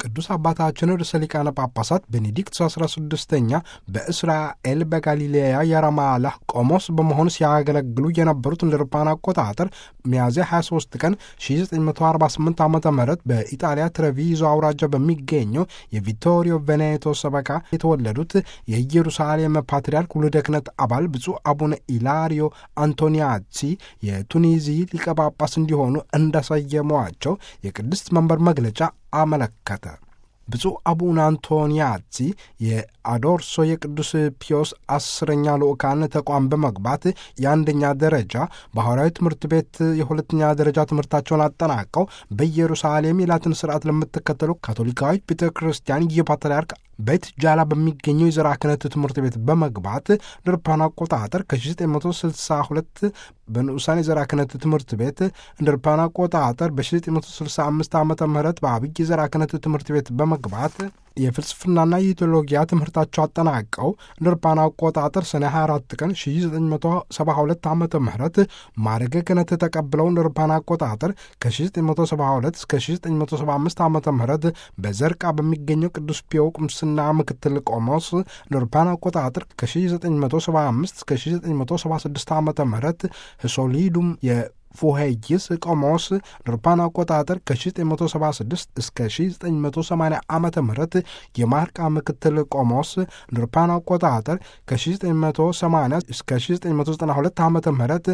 ቅዱስ አባታችን ርዕሰ ሊቃነ ጳጳሳት ቤኔዲክት 16ኛ በእስራኤል በጋሊሌያ የራማላህ ቆሞስ በመሆኑ ሲያገለግሉ የነበሩት እንደ አውሮፓውያን አቆጣጠር ሚያዝያ 23 ቀን 1948 ዓ ም በኢጣሊያ ትሬቪዞ አውራጃ በሚገኘው የቪቶሪዮ ቬኔቶ ሰበካ የተወለዱት የኢየሩሳሌም ፓትርያርክ ውልደ ክህነት አባል ብፁዕ አቡነ ኢላሪዮ አንቶኒያሲ የቱኒዚ ሊቀ ጳጳስ እንዲሆኑ እንዳሰየሟቸው የቅድስት መንበር መግለጫ አመለከተ። ብፁዕ አቡነ አንቶኒያዚ የአዶርሶ የቅዱስ ፒዮስ አስረኛ ልኡካን ተቋም በመግባት የአንደኛ ደረጃ በሐዋርያዊ ትምህርት ቤት የሁለተኛ ደረጃ ትምህርታቸውን አጠናቀው በኢየሩሳሌም የላትን ስርዓት ለምትከተሉ ካቶሊካዊት ቤተ ክርስቲያን የፓትርያርክ ቤት ጃላ በሚገኘው የዘራ ክህነት ትምህርት ቤት በመግባት ለአውሮፓውያን አቆጣጠር ከ1962 በንዑሳን የዘራ ክህነት ትምህርት ቤት እንደ አውሮፓውያን አቆጣጠር በ1965 ዓ ም በአብይ የዘራ ክህነት ትምህርት ቤት በመግባት የፍልስፍናና የቴዎሎጊያ ትምህርታቸው አጠናቀው እንደ አውሮፓውያን አቆጣጠር ሰኔ 24 ቀን 1972 ዓ ም ማዕረገ ክህነት ተቀብለው እንደ አውሮፓውያን አቆጣጠር ከ1972 እስከ 1975 ዓ ም በዘርቃ በሚገኘው ቅዱስ ፒዮ ቁምስና ምክትል ቆሞስ እንደ አውሮፓውያን አቆጣጠር ከ1975 እስከ 1976 ዓ ም ህሶሊዱም ፉሄይስ ቆሞስ አውሮፓውያን አቆጣጠር ከ1976 እስከ 1980 ዓ ም የማርቃ ምክትል ቆሞስ አውሮፓውያን አቆጣጠር ከ1980 እስከ 1992 ዓ ም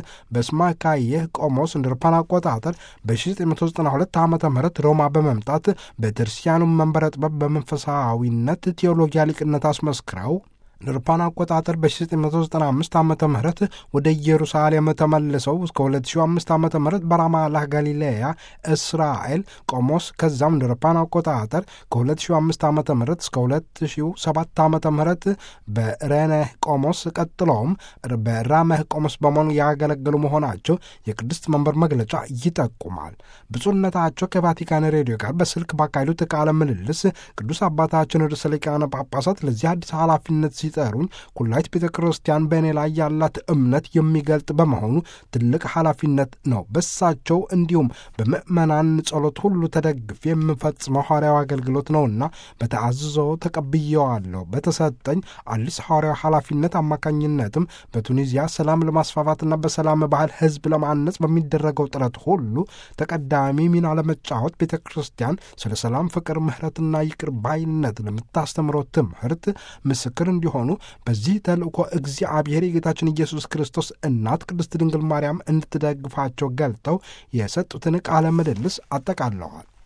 በስማካየህ ቆሞስ እንደ አውሮፓውያን አቆጣጠር በ1992 ዓ ም ሮማ በመምጣት በድርሲያኑ መንበረ ጥበብ በመንፈሳዊነት ቴዎሎጊያ ሊቅነት አስመስክረው ለአውሮፓውያን አቆጣጠር በ1995 ዓ ም ወደ ኢየሩሳሌም ተመልሰው እስከ 2005 ዓ ም በራማላህ ጋሊሌያ እስራኤል ቆሞስ ከዛም እንደ አውሮፓውያን አቆጣጠር ከ2005 ዓ ም እስከ 2007 ዓ ም በሬነህ ቆሞስ ቀጥለውም በራመህ ቆሞስ በመሆኑ ያገለገሉ መሆናቸው የቅድስት መንበር መግለጫ ይጠቁማል። ብፁዕነታቸው ከቫቲካን ሬዲዮ ጋር በስልክ ባካሄዱት ቃለ ምልልስ ቅዱስ አባታችን ርዕሰ ሊቃነ ጳጳሳት ለዚህ አዲስ ኃላፊነት ሲጠሩኝ ኩላይት ቤተ ክርስቲያን በእኔ ላይ ያላት እምነት የሚገልጥ በመሆኑ ትልቅ ኃላፊነት ነው። በሳቸው እንዲሁም በምዕመናን ጸሎት ሁሉ ተደግፌ የምፈጽመው ሐዋርያዊ አገልግሎት ነውና በተአዝዞ ተቀብየዋለሁ። በተሰጠኝ አዲስ ሐዋርያዊ ኃላፊነት አማካኝነትም በቱኒዚያ ሰላም ለማስፋፋትና በሰላም ባህል ሕዝብ ለማነጽ በሚደረገው ጥረት ሁሉ ተቀዳሚ ሚና ለመጫወት ቤተ ክርስቲያን ስለ ሰላም፣ ፍቅር፣ ምሕረትና ይቅር ባይነት ለምታስተምረው ትምህርት ምስክር እንዲሆኑ በዚህ ተልእኮ እግዚአብሔር የጌታችን ኢየሱስ ክርስቶስ እናት ቅድስት ድንግል ማርያም እንድትደግፋቸው ገልጠው የሰጡትን ቃለ ምልልስ አጠቃለዋል።